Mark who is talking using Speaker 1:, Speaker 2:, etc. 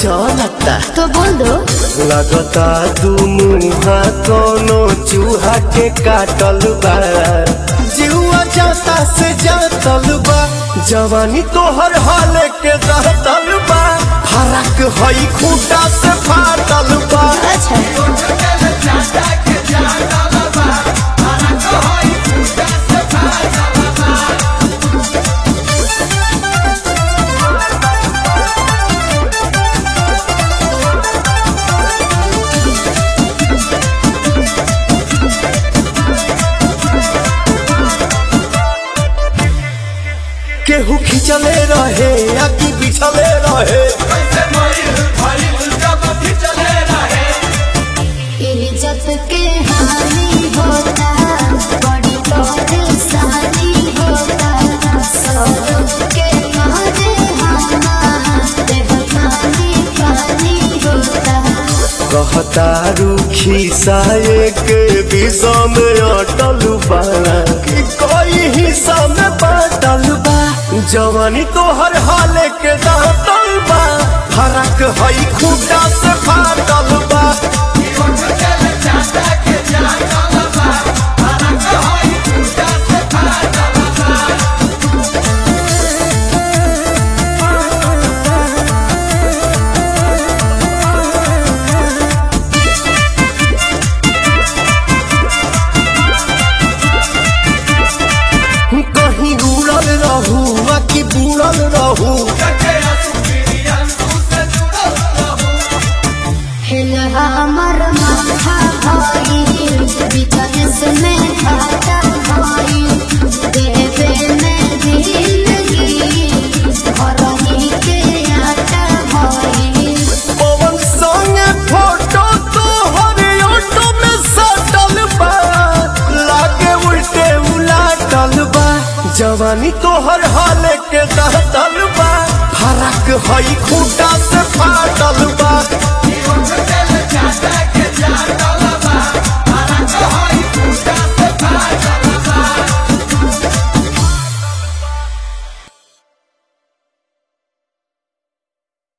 Speaker 1: चलता
Speaker 2: तो बोल दो
Speaker 1: लगता दू मुहा कोनो चूहा के काटल बा जीवा जाता से जातल बा जवानी तोहर हाल के दहतल बा फरक हई खूटा से फाटल बा
Speaker 2: अच्छा
Speaker 1: केहू खिंचले रहे या कि बिछले रहे
Speaker 2: इज्जत के हानि होता बड़ी परेशानी होता सब के मारे हमारे पानी पानी होता
Speaker 1: कहता रूखी साये के विषा में अटल बाड़ा कि कोई हिस्सा में बाटल बा जवानी तोहर हाल के दातल बा फरक हई खूटा से फाटल बा कहीं उड़ल रहू आ कि बुड़ल रहू
Speaker 2: हिल हमर माथा भाई बिजनेस में घाटा भाई देवे में दिलगी घरही के आटा भाई
Speaker 1: पवन संगे फोटो तोहर ऑटो में सटल बा लागे उल्टे उलाटल बा जवानी तोहर हाल के दहतल बा फरक हई खूटा से